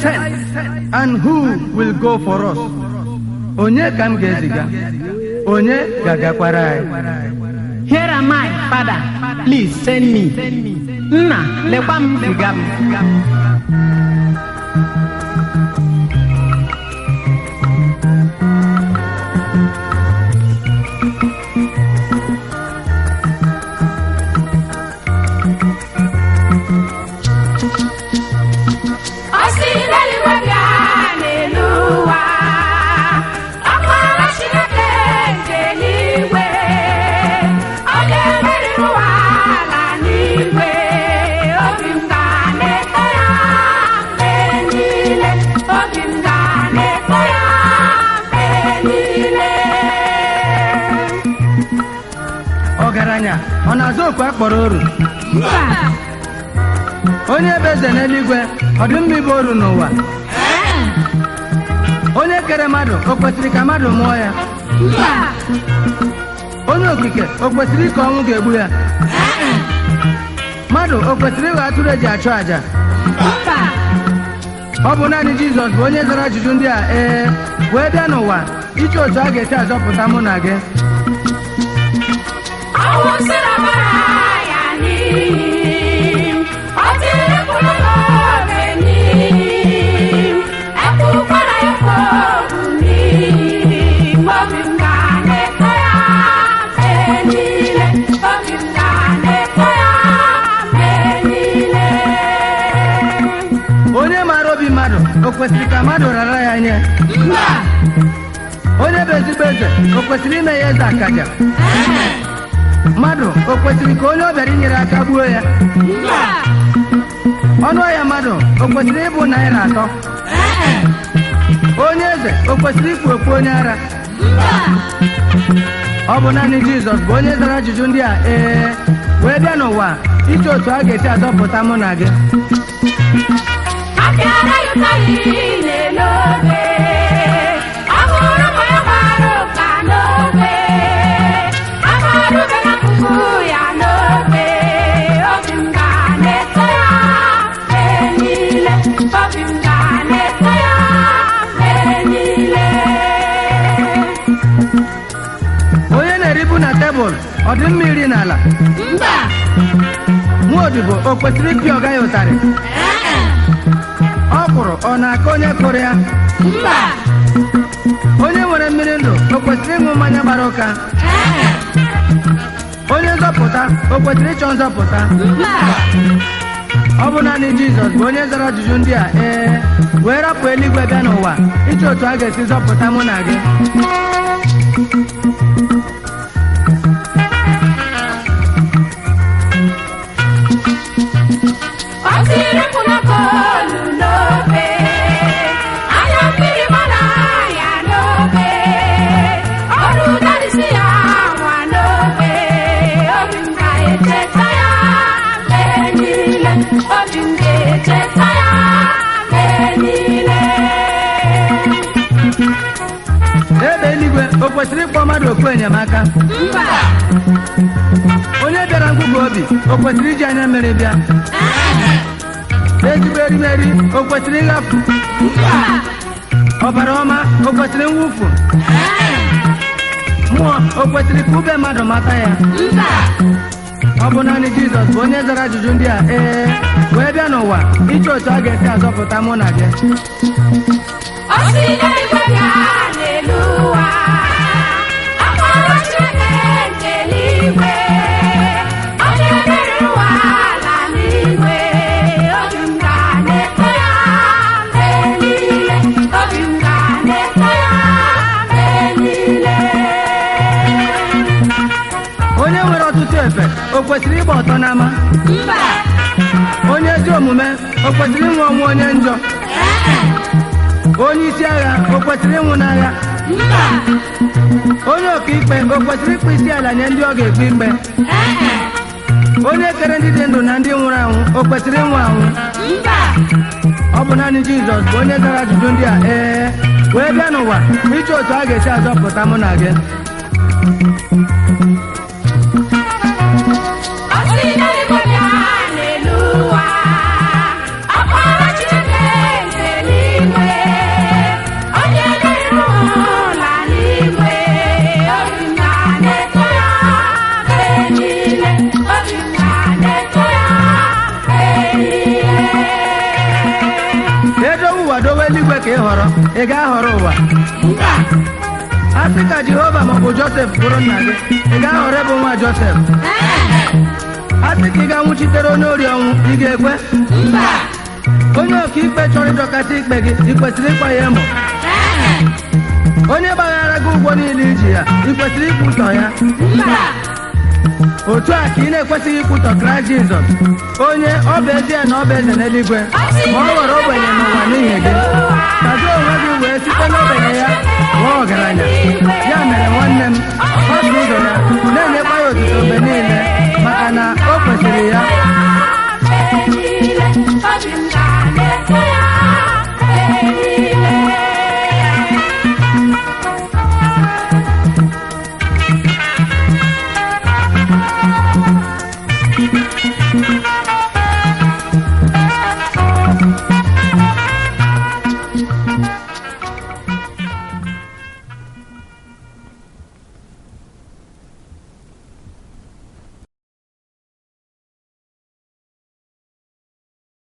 send and who will go for us onye ka m ga-eziga onye ga-agakwara anyị Here am I, Father. Please send me. Nna, lekwa m ziga m. Ọ sị n'eluigwe bịa n'elu ụwa, ọkpara Chineke nke eluigwe, ọ ga-emeriri ụwa ala n'igwe, obi m ga na-eto ya mgbe niile, obi m ga na-eto ya mgbe niile. ọgaranya ọ na-azụ okwu akpọrọ oru Mba, onye bụ eze n'eluigwe ọ dị mma ịbụ oru n'ụwa onye kere mmadụ o kwesịrị ka mmadụ mụọ ya mba, onye okike o kwesịrị ka ọnwụ ga-egbu ya mmadụ o kwesịrị ịghọ atụrụ eji achụ àjà mba. ọ bụ naanị jizọs bụ onye zara ajụjụ ndị a ee wee bịa n'ụwa iche otu a ga-esi azọpụta mụ na gị Ọnwụ sịrị ọbara ya n'iyi, ọ tiri mkpụrụ n'oge n'iyi, ekwukwara ya okwu n'iyi, obi m ga na-eto ya mgbe niile, obi m ga na-eto ya mgbe niile. onye maara obi mmadụ o kwesịrị ka mmadụ rara ya nye Mba, onye bụ ezigbo eze o kwesịrị ime ya eze akaja mmadụ o kwesịrị ka onye ọ bịara inyere aka gbuo ya mba, ọnụ ahịa mmadụ o kwesịrị ịbụ naira atọ onye eze o kwesịrị ikpu okpu onye ara mba. ọ bụ naanị jizọs bụ onye zara ajụjụ ndị a ee wee bịa n'ụwa iche otu a ga-esi azọpụta mụ na gị Apịara ya ụtarị n'obe, ọ hụrụ ma ya gbara ụka n'obe, amarube na puku ya n'obe, obi m ga na-eto ya mgbe niile, obi m ga na-eto ya mgbe niile. onye na-eribu na tebụl ọ dị mma iri n'ala Mba, nwa odibo o kwesịrị ịpị ọga ya ụtarị ọ kwụrụ ọ na-aka onye kụrụ ya mba, onye nwere mmiri ndụ o kwesịrị ịṅụ mmanya gbara ụka onye nzọpụta o kwesịrị ịchọ nzọpụta mba. ọ bụ naanị jizọs bụ onye zara ajụjụ ndị a ee wee rapụ eluigwe bịa n'ụwa iche otu a ga-esi zọpụta mụ na gị Ọ tiri mkpu na bọọlụ n'obe, anya mmiri gbara ya n'obe, ọrụ ụdarịsị ya nwa n'obe, obi m ga-echeta ya mgbe niile, obi m ga-echeta ya mgbe niile. ebe eluigwe o kwesịrị ịkpọ mmadụ okwu enyemaka Mba, onye bịara ngwụgwụ obi o kwesịrị iji anya mmiri bịa ezigbo erimeri o kwesịrị ịghafụ mba, ọbara ọma o kwesịrị mwụfu mmụọ o kwesịrị ka ube mmadụ mata ya mba. ọ bụ naanị jizọs bụ onye zara ajụjụ ndị a ee wee bịa n'ụwa iche otu a ga-esi azọpụta mụ na gị Ọ sị n'eluigwe bịa n'elu ụwa, akpọrọ Chineke nke eluigwe, ọ ga-emeriri ụwa ala n'igwe, obi m ga na-eto ya mgbe niile, obi m ga na-eto ya mgbe niile. onye nwere ọtụtụ efe o kwesịrị ịgba ọtọ n'ama Mba, onye ezi omume o kwesịrị ịnwụ ọnwụ onye njọ onye isi agha o kwesịrị ịnwụ n'agha mba, onye ọkaikpe o kwesịrị ịkpụ isi ala nye ndị ọ ga-ekpe ikpe onye kere ndị dị ndụ na ndị nwụrụ anwụ o kwesịrị ịnwụ anwụ mba. ọ bụ naanị jizọs bụ onye zara ajụjụ ndị a ee wee bịa n'ụwa iche otu a ga-esi azọpụta mụ na gị Ọ sị n'eluigwe bịa n'elu ụwa, ọkpara Chineke nke eluigwe, ị ga-ahọrọ ụwa mba a sị ka jehova maọbụ josef bụrụ nna gị ị ga-ahọrọ ịbụ nwa josef ee a sị ka ị ga-anwụchitere onye ori ọnwụ ị ga-ekwe mba onye ọkaikpe chọrọ ịdọkasị ikpe gị ị kwesịrị ịkwa ya emo ee onye gbaghara gị ụgwọ niile iji ya ị kwesịrị ikwutọ ya mba otu a ka ị na-ekwesịghị ikwutọ kraịst jizọs onye ọ bụ ezie na ọ bụ eze n'eluigwe ma ọ ghọrọ ogbenye n'ụwa n'ihi gị ka gị onwe gị wee site n'ogbenye ya ghọọ ọgaranya ya mere nwanne m